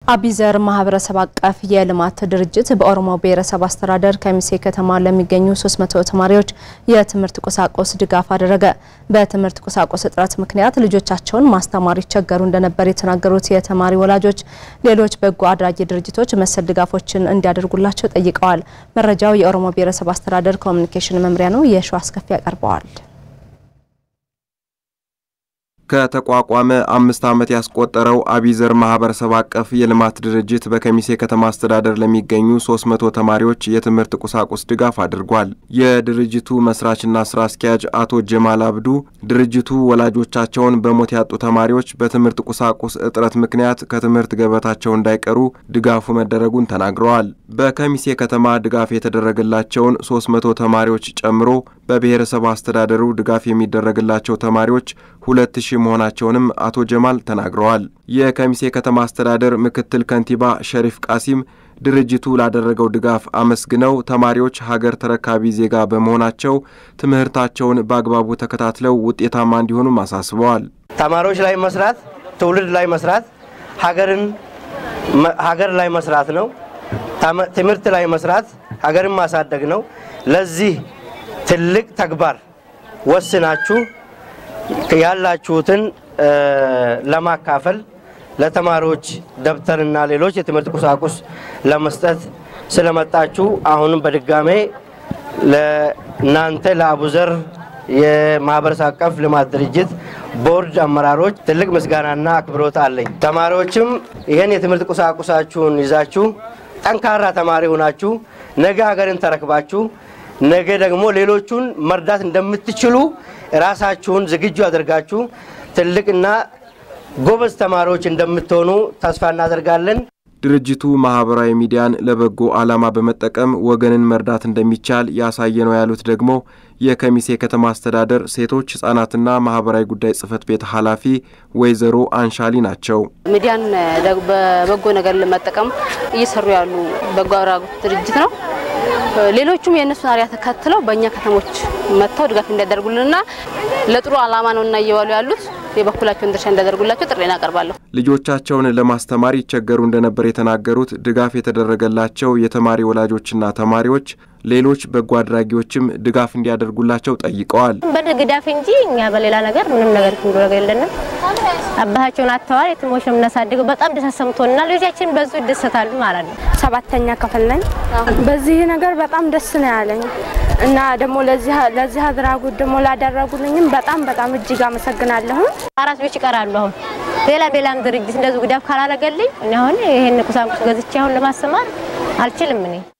አቢዘር ማህበረሰብ አቀፍ የልማት ድርጅት በኦሮሞ ብሔረሰብ አስተዳደር ከሚሴ ከተማ ለሚገኙ 300 ተማሪዎች የትምህርት ቁሳቁስ ድጋፍ አደረገ። በትምህርት ቁሳቁስ እጥረት ምክንያት ልጆቻቸውን ማስተማር ይቸገሩ እንደነበር የተናገሩት የተማሪ ወላጆች ሌሎች በጎ አድራጊ ድርጅቶች መሰል ድጋፎችን እንዲያደርጉላቸው ጠይቀዋል። መረጃው የኦሮሞ ብሔረሰብ አስተዳደር ኮሚኒኬሽን መምሪያ ነው። የሸዋ አስከፊ ያቀርበዋል። ከተቋቋመ አምስት ዓመት ያስቆጠረው አቢዘር ማህበረሰብ አቀፍ የልማት ድርጅት በከሚሴ ከተማ አስተዳደር ለሚገኙ 300 ተማሪዎች የትምህርት ቁሳቁስ ድጋፍ አድርጓል። የድርጅቱ መስራችና ስራ አስኪያጅ አቶ ጀማል አብዱ ድርጅቱ ወላጆቻቸውን በሞት ያጡ ተማሪዎች በትምህርት ቁሳቁስ እጥረት ምክንያት ከትምህርት ገበታቸው እንዳይቀሩ ድጋፉ መደረጉን ተናግረዋል። በከሚሴ ከተማ ድጋፍ የተደረገላቸውን 300 ተማሪዎች ጨምሮ በብሔረሰብ አስተዳደሩ ድጋፍ የሚደረግላቸው ተማሪዎች ሁለት ሺህ መሆናቸውንም አቶ ጀማል ተናግረዋል። የከሚሴ ከተማ አስተዳደር ምክትል ከንቲባ ሸሪፍ ቃሲም ድርጅቱ ላደረገው ድጋፍ አመስግነው ተማሪዎች ሀገር ተረካቢ ዜጋ በመሆናቸው ትምህርታቸውን በአግባቡ ተከታትለው ውጤታማ እንዲሆኑም አሳስበዋል። ተማሪዎች ላይ መስራት፣ ትውልድ ላይ መስራት፣ ሀገርን ሀገር ላይ መስራት ነው። ትምህርት ላይ መስራት ሀገርን ማሳደግ ነው። ለዚህ ትልቅ ተግባር ወስናችሁ ያላችሁትን ለማካፈል ለተማሪዎች ደብተርና ሌሎች የትምህርት ቁሳቁስ ለመስጠት ስለመጣችሁ አሁንም በድጋሜ ለእናንተ ለአቡዘር የማህበረሰብ አቀፍ ልማት ድርጅት ቦርድ አመራሮች ትልቅ ምስጋናና አክብሮት አለኝ። ተማሪዎችም ይህን የትምህርት ቁሳቁሳችሁን ይዛችሁ ጠንካራ ተማሪ ሆናችሁ ነገ ሀገርን ተረክባችሁ ነገ ደግሞ ሌሎቹን መርዳት እንደምትችሉ ራሳችሁን ዝግጁ አድርጋችሁ ትልቅና ጎበዝ ተማሪዎች እንደምትሆኑ ተስፋ እናደርጋለን። ድርጅቱ ማህበራዊ ሚዲያን ለበጎ ዓላማ በመጠቀም ወገንን መርዳት እንደሚቻል ያሳየ ነው ያሉት ደግሞ የከሚሴ ከተማ አስተዳደር ሴቶች ህጻናትና ማህበራዊ ጉዳይ ጽህፈት ቤት ኃላፊ ወይዘሮ አንሻሊ ናቸው። ሚዲያን በበጎ ነገር ለመጠቀም እየሰሩ ያሉ በጎ አድራጎት ድርጅት ነው። ሌሎቹም የእነሱን አርያ ተከትለው በእኛ ከተሞች መጥተው ድጋፍ እንዲያደርጉልንና ለጥሩ ዓላማ ነው እና እየዋሉ ያሉት የበኩላቸውን ድርሻ እንዲያደርጉላቸው ጥሪ እናቀርባለሁ። ልጆቻቸውን ለማስተማር ይቸገሩ እንደነበር የተናገሩት ድጋፍ የተደረገላቸው የተማሪ ወላጆችና ተማሪዎች ሌሎች በጎ አድራጊዎችም ድጋፍ እንዲያደርጉላቸው ጠይቀዋል። በግዳፍ እንጂ እኛ በሌላ ነገር ምንም ነገር ክንዱ ነገር የለንም። አባታቸውን አጥተዋል። የትሞች ነው የምናሳድገው። በጣም ደስ ተሰምቶና ልጆቻችን በዙ ይደሰታሉ ማለት ነው። ሰባተኛ ክፍል ነኝ። በዚህ ነገር በጣም ደስ ነው ያለኝ እና ደግሞ ለዚህ አድራጎት ደግሞ ላደረጉልኝም በጣም በጣም እጅግ አመሰግናለሁ። አራት ልጆች ይቀራሉ። አሁን ሌላ ሌላም ድርጅት እንደዚሁ ግዳፍ ካላረገልኝ እኔ አሁን ይሄን ቁሳቁስ ገዝቼ አሁን ለማስተማር አልችልም እኔ